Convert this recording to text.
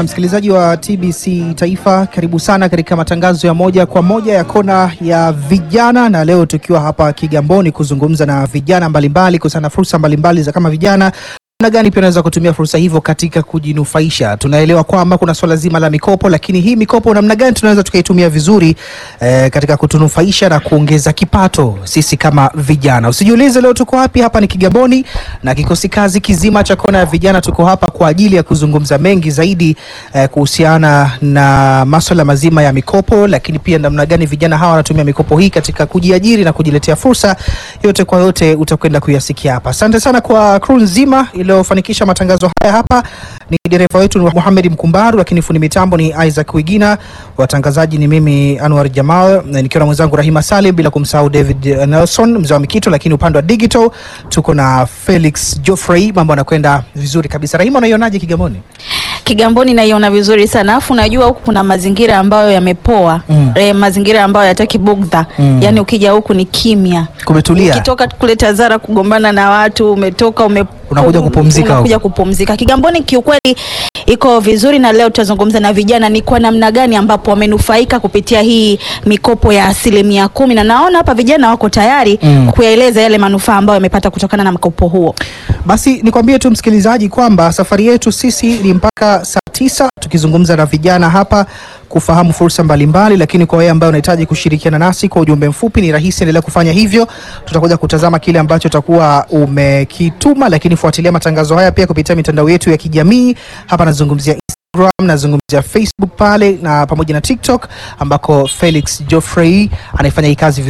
sana msikilizaji wa TBC Taifa, karibu sana katika matangazo ya moja kwa moja ya kona ya vijana, na leo tukiwa hapa Kigamboni kuzungumza na vijana mbalimbali kuhusiana na fursa mbalimbali za kama vijana namna gani pia unaweza kutumia fursa hivyo katika kujinufaisha. Tunaelewa kwamba kuna swala zima la mikopo, lakini hii mikopo namna gani tunaweza tukaitumia vizuri eh, katika kutunufaisha na kuongeza kipato sisi kama vijana. Usijiulize leo tuko wapi, hapa ni Kigamboni na kikosi kazi kizima cha kona ya vijana tuko hapa kwa ajili ya kuzungumza mengi zaidi eh, kuhusiana na masuala mazima ya mikopo, lakini pia namna gani vijana hawa wanatumia mikopo hii katika kujiajiri na kujiletea fursa. Yote kwa yote utakwenda kuyasikia hapa. Asante sana kwa crew nzima iliyofanikisha matangazo haya. Hapa ni dereva wetu ni Muhammad Mkumbaru, lakini fundi mitambo ni Isaac Wigina, watangazaji ni mimi Anwar Jamal na nikiwa na mwenzangu Rahima Salim, bila kumsahau David Nelson mzee wa Mikito, lakini upande wa digital tuko na Felix Geoffrey. Mambo yanakwenda vizuri kabisa. Rahima, unaionaje Kigamboni? Kigamboni naiona vizuri sana afu unajua huku kuna mazingira ambayo yamepoa Mm. e, mazingira ambayo yataki bugdha Mm. yaani ukija huku ni kimya Kumetulia. ukitoka kule Tazara kugombana na watu umetoka ume Unakuja kupumzika unakuja huku. kupumzika Kigamboni kiukweli iko vizuri na leo tutazungumza na vijana ni kwa namna gani ambapo wamenufaika kupitia hii mikopo ya asilimia kumi na naona hapa vijana wako tayari Mm. kuyaeleza yale manufaa ambayo wamepata kutokana na mkopo huo Basi nikwambie tu msikilizaji kwamba safari yetu sisi ni mpaka saa tisa tukizungumza na vijana hapa kufahamu fursa mbalimbali, lakini kwa wewe ambaye unahitaji kushirikiana nasi kwa ujumbe mfupi ni rahisi, endelea kufanya hivyo. Tutakuja kutazama kile ambacho utakuwa umekituma, lakini fuatilia matangazo haya pia kupitia mitandao yetu ya kijamii. Hapa nazungumzia Instagram, nazungumzia Facebook pale na pamoja na TikTok ambako Felix Geoffrey anaifanya hii kazi vizuri.